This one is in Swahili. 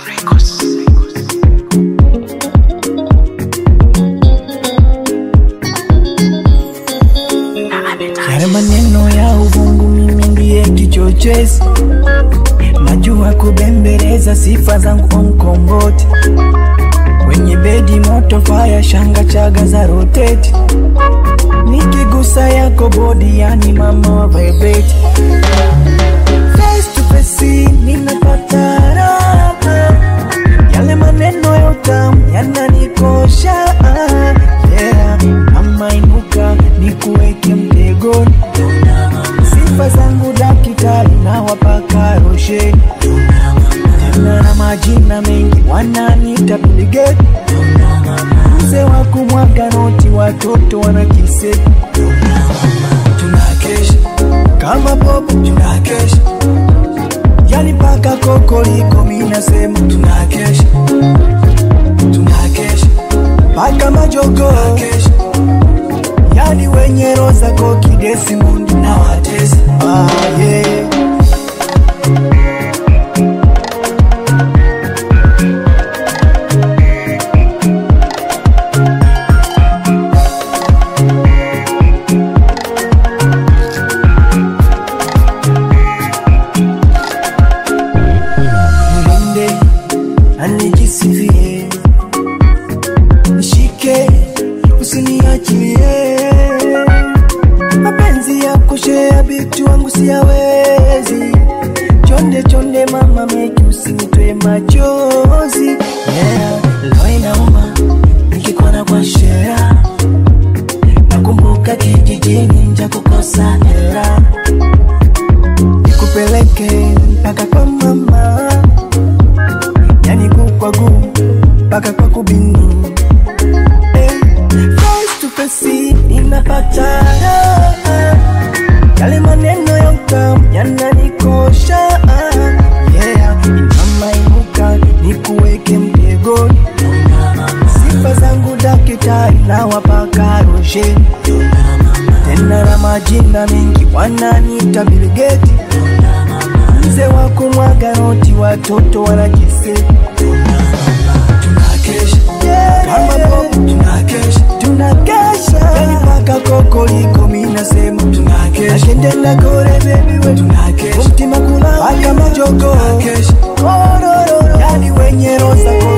Yale maneno ya uvungu mimi ndiye kichochezi, najua kubembeleza sifa zangu onkomboti kwenye bedi moto fire shanga chaga za roteti nikigusa yako bodi yani mama wa vibrate face to face ninapata raha yale maneno ya utamu yananikosha yeah. mama inuka nikuweke mtegoni sifa zangu dakitari na wapaka rosheni tena na majina mengi wananiita biligeti mzee wa kumwaga noti watoto wanakiseti tunakesha kama popo tunakesha yani paka kokoliko minasema tunakesha tunakesha paka majogo tunakesha yani wenye roza kokidesi mundi na watesi ah, yeah. Nilinde anijisifie, nishike usiniachilie, mapenzi ya kushea bitu wangu siyawezi, chonde chonde mama meki usinitoe machozi yeah. Leo inauma nikikona kwa shea, nakumbuka kijijini nja kukosa hera nikupeleke mpaka kwa mama, yani kukwa guu mpaka kwa kubinu Eh, face to face ninapata raha. yale maneno ya utamu yananikosha yeah. Mama inuka nikuweke mtegoni, sifa zangu dakitari na wapaka rosheni tena na majina mengi wananiita biligeti mzee wa kumwaga noti watoto wanakiseti tunakesha kama bobu tunakesha tunakesha yani paka kokoliko minasema tunakesha akendenda kore bebi we tunakesha umtima kula paka majogo tunakesha kororo yani wenye roza